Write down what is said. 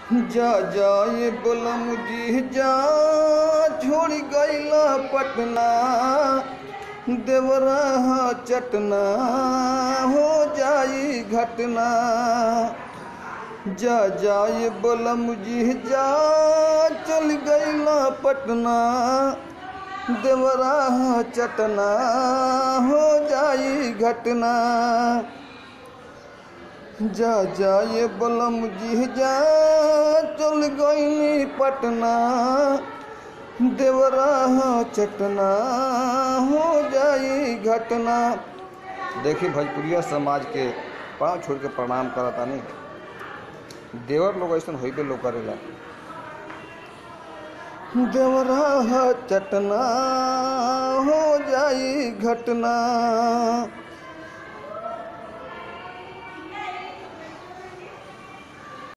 जा जाए बोलम जी जा छोड़ गईला पटना देवरा चटना हो जाई घटना जा जाए बोलम जी जा चल गईला पटना देवरा चटना हो जाई घटना जा जाए बलम जी जा चल गई पटना देवरा चटना हो जाई घटना देखी भोजपुरिया समाज के पाँव छोड़ के प्रणाम करता नहीं देवर लोग ऐसा होइबे लोग करेला देवरा चटना हो जाई घटना